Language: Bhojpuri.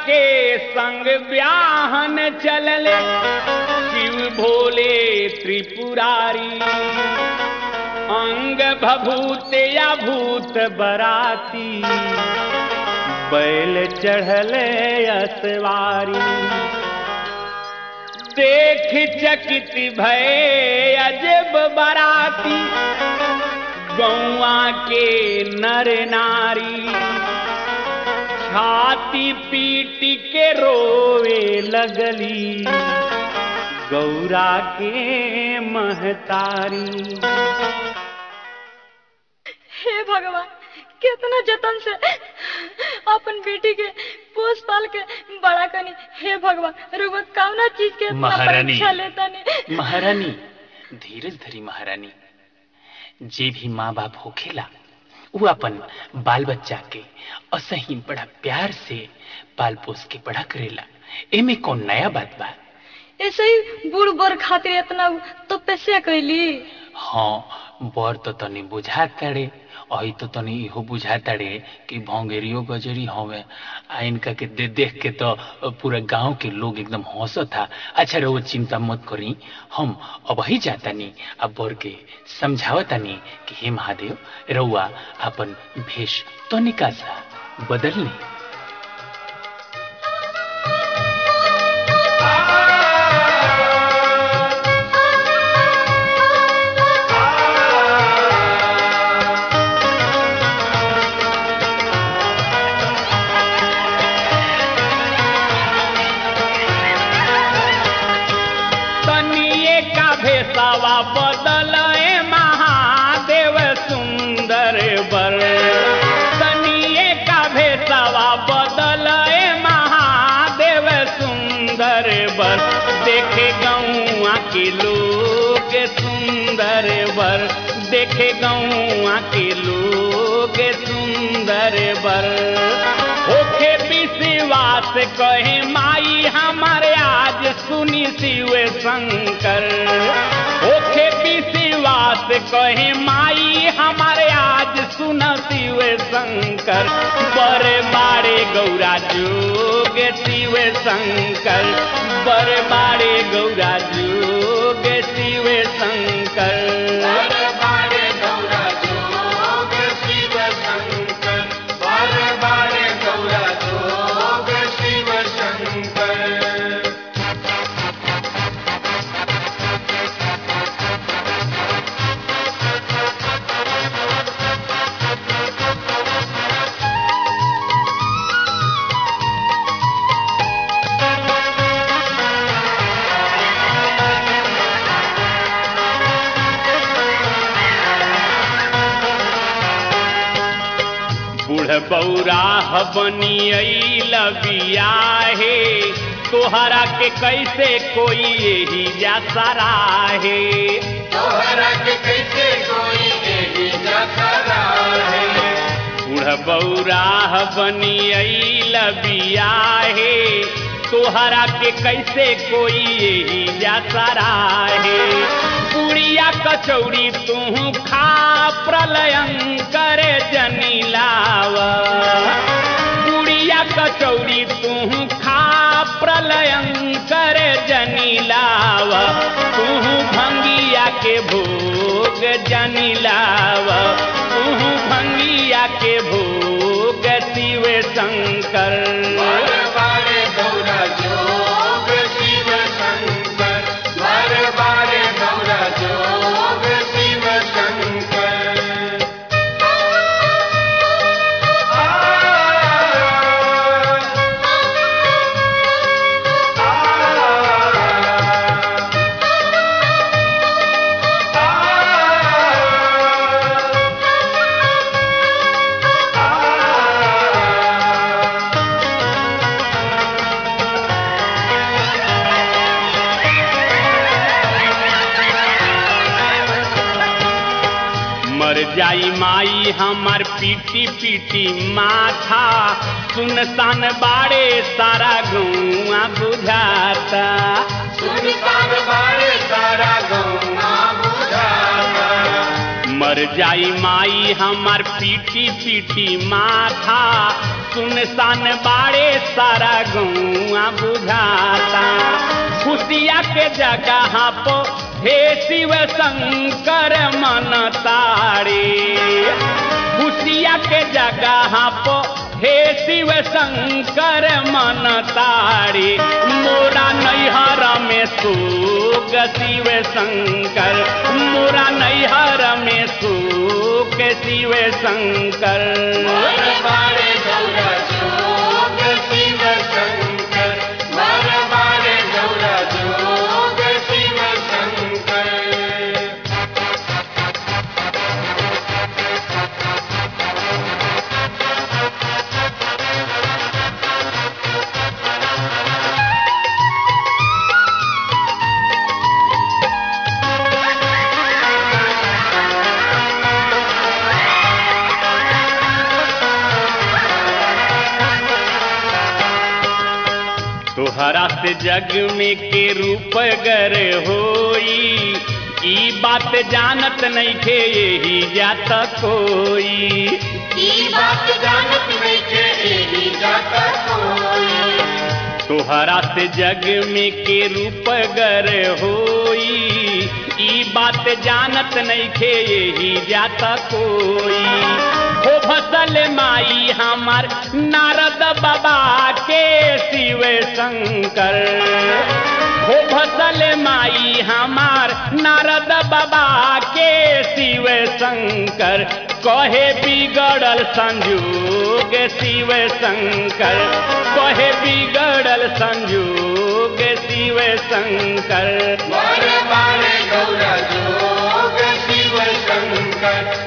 के संग ब्याहन चलले शिव भोले त्रिपुरारी अंग भभूत या भूत बराती बैल चढ़ले असवारी देख चकित भय अजब बराती गौआ के नर नारी छाती पीट के रोवे लगली गौरा के महतारी हे भगवान कितना जतन से अपन बेटी के पोस पाल के बड़ा कनी हे भगवान रुआ कौना चीज के इतना महारानी। परीक्षा लेता ने महारानी धीरज धरी महारानी जे भी माँ बाप होखेला वो अपन बाल बच्चा के असही बड़ा प्यार से पाल पोस के बड़ा करेला एमे कौन नया बात बा ऐसे ही बूढ़ बर खातिर इतना तपस्या कैली हाँ बर तो तनी बुझा तड़े अही तो तनी इहो बुझा तड़े कि भौंगेरियो गजरी हवे आ इनका के दे देख के तो पूरा गांव के लोग एकदम हंसत था अच्छा रहो चिंता मत करी हम अब ही जातानी अब बर के समझावतानी कि हे महादेव रउआ अपन भेष तनिका सा बदल ली तनिए का भेसावा बदलए महादेव सुंदर बर तनिए का भेसावा बदलए महादेव सुंदर बर देखे गौआ के लोग सुंदर बर देखे गौआ के लोग सुंदर बर ओखे विश्वास कहे माई हमारे आज सुनी शिव शंकर ओखे विश्वास कहे माई हमारे आज सुन शिव शंकर बड़े बाड़े गौरा जोग शिव शंकर बड़े बाड़े गौरा जोग शिव शंकर बूढ़ बौराह बनी लबिया हे तोहरा के कैसे कोई यही जा सराहे बूढ़ बौराह बनी लबिया हे तोहरा के कैसे कोई यही जा सराहे पुड़िया कचौड़ी तू खा प्रलयंकर जनी लावा पुड़िया कचौड़ी तू खा प्रलयंकर जनी लावा तू भंगिया के भोग जनी लावा तू भंगिया के भोग शिव शंकर मर जाई माई हमार पीटी पीटी माथा सुनसान बाड़े सारा गौआ बुझाता मर जाई माई हमार पीटी पीटी माथा सुनसान बाड़े सारा गौआ बुझाता खुशिया के जगह पो हे शिव शंकर मन तारे खुशिया के जगह पो हे शिव शंकर मन तारे मोरा नैहर में सुख शिव शंकर मोरा नैहर में सुख शिव शंकर तोहरा से जग में के रूप गर होई ई बात जानत नहीं थे यही जात कोई तोहरा से जग में के रूप गर होई ई बात जानत नहीं थे यही जात कोई हो फसल माई हमार नारद बाबा के शिव शंकर हो फसल माई हमार नारद बाबा के शिव शंकर कहे बिगड़ल संजोग शिव शंकर कहे बिगड़ल संजोग शिव शंकर बारे बारे गौरा जोग शिव शंकर